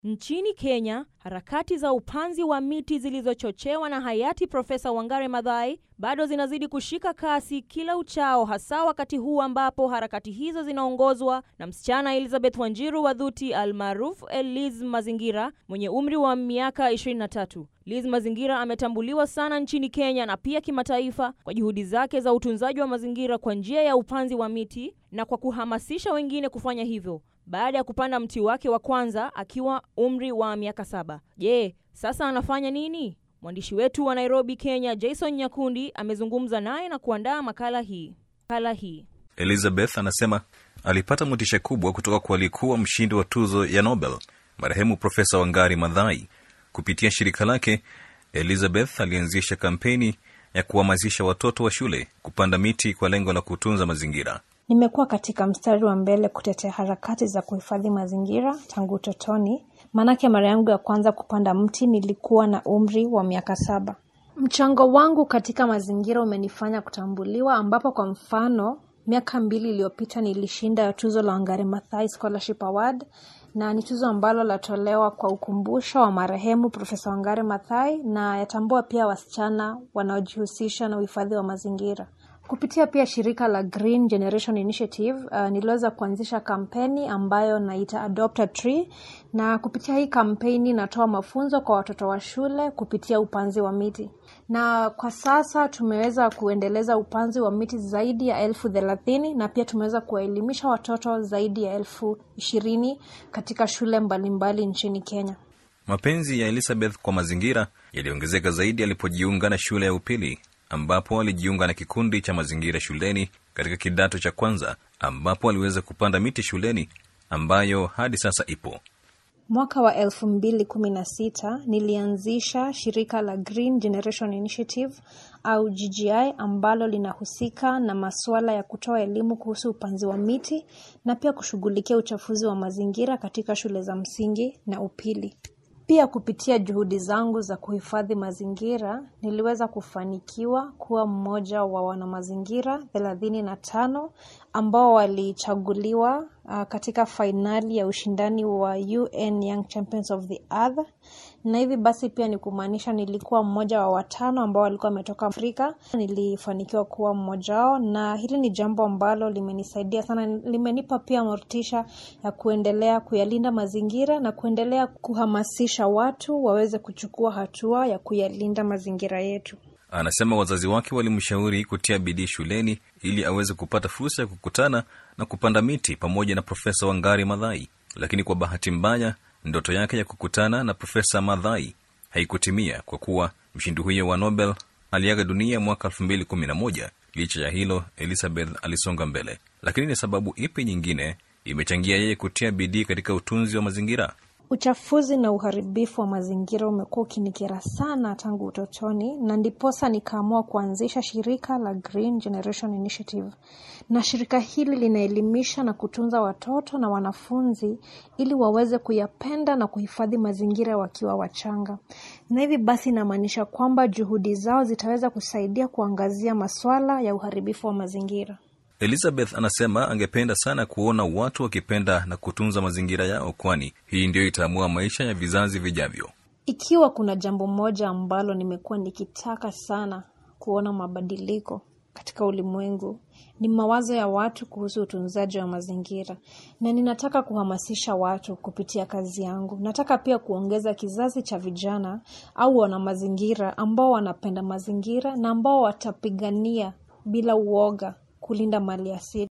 Nchini Kenya, harakati za upanzi wa miti zilizochochewa na hayati Profesa Wangare Maathai bado zinazidi kushika kasi kila uchao, hasa wakati huu ambapo harakati hizo zinaongozwa na msichana Elizabeth Wanjiru Wadhuti almaarufu Liz Mazingira mwenye umri wa miaka 23. Liz Mazingira ametambuliwa sana nchini Kenya na pia kimataifa kwa juhudi zake za utunzaji wa mazingira kwa njia ya upanzi wa miti na kwa kuhamasisha wengine kufanya hivyo baada ya kupanda mti wake wa kwanza akiwa umri wa miaka saba. Je, sasa anafanya nini? Mwandishi wetu wa Nairobi, Kenya, Jason Nyakundi amezungumza naye na kuandaa makala hii. Makala hii. Elizabeth anasema alipata motisha kubwa kutoka kwa aliyekuwa mshindi wa tuzo ya Nobel marehemu Profesa Wangari Maathai. Kupitia shirika lake, Elizabeth alianzisha kampeni ya kuhamasisha watoto wa shule kupanda miti kwa lengo la kutunza mazingira. Nimekuwa katika mstari wa mbele kutetea harakati za kuhifadhi mazingira tangu utotoni, maanake mara yangu ya kwanza kupanda mti nilikuwa na umri wa miaka saba. Mchango wangu katika mazingira umenifanya kutambuliwa, ambapo kwa mfano miaka mbili iliyopita nilishinda tuzo la Wangari Maathai Scholarship Award na ni tuzo ambalo latolewa kwa ukumbusho wa marehemu Profesa Wangari Maathai na yatambua pia wasichana wanaojihusisha na uhifadhi wa mazingira. Kupitia pia shirika la Green Generation Initiative uh, niliweza kuanzisha kampeni ambayo naita Adopt a Tree, na kupitia hii kampeni natoa mafunzo kwa watoto wa shule kupitia upanzi wa miti, na kwa sasa tumeweza kuendeleza upanzi wa miti zaidi ya elfu thelathini na pia tumeweza kuwaelimisha watoto zaidi ya elfu ishirini katika shule mbalimbali mbali nchini Kenya. Mapenzi ya Elizabeth kwa mazingira yaliongezeka zaidi alipojiunga na shule ya upili ambapo alijiunga na kikundi cha mazingira shuleni katika kidato cha kwanza ambapo aliweza kupanda miti shuleni ambayo hadi sasa ipo. Mwaka wa elfu mbili kumi na sita nilianzisha shirika la Green Generation Initiative au GGI ambalo linahusika na masuala ya kutoa elimu kuhusu upanzi wa miti na pia kushughulikia uchafuzi wa mazingira katika shule za msingi na upili. Pia kupitia juhudi zangu za kuhifadhi mazingira niliweza kufanikiwa kuwa mmoja wa wanamazingira thelathini na tano ambao walichaguliwa uh, katika fainali ya ushindani wa UN Young Champions of the Earth, na hivi basi pia ni kumaanisha nilikuwa mmoja wa watano ambao walikuwa wametoka Afrika. Nilifanikiwa kuwa mmoja wao, na hili ni jambo ambalo limenisaidia sana, limenipa pia motisha ya kuendelea kuyalinda mazingira na kuendelea kuhamasisha watu waweze kuchukua hatua ya kuyalinda mazingira yetu. Anasema wazazi wake walimshauri kutia bidii shuleni ili aweze kupata fursa ya kukutana na kupanda miti pamoja na Profesa Wangari Maathai, lakini kwa bahati mbaya ndoto yake ya kukutana na Profesa Maathai haikutimia kwa kuwa mshindi huyo wa Nobel aliaga dunia mwaka elfu mbili kumi na moja. Licha ya hilo, Elizabeth alisonga mbele. Lakini ni sababu ipi nyingine imechangia yeye kutia bidii katika utunzi wa mazingira? Uchafuzi na uharibifu wa mazingira umekuwa ukinikera sana tangu utotoni, na ndiposa nikaamua kuanzisha shirika la Green Generation Initiative. Na shirika hili linaelimisha na kutunza watoto na wanafunzi ili waweze kuyapenda na kuhifadhi mazingira wakiwa wachanga, na hivi basi inamaanisha kwamba juhudi zao zitaweza kusaidia kuangazia masuala ya uharibifu wa mazingira. Elizabeth anasema angependa sana kuona watu wakipenda na kutunza mazingira yao, kwani hii ndiyo itaamua maisha ya vizazi vijavyo. Ikiwa kuna jambo moja ambalo nimekuwa nikitaka sana kuona mabadiliko katika ulimwengu ni mawazo ya watu kuhusu utunzaji wa mazingira, na ninataka kuhamasisha watu kupitia kazi yangu. Nataka pia kuongeza kizazi cha vijana au wana mazingira ambao wanapenda mazingira na ambao watapigania bila uoga kulinda mali asili.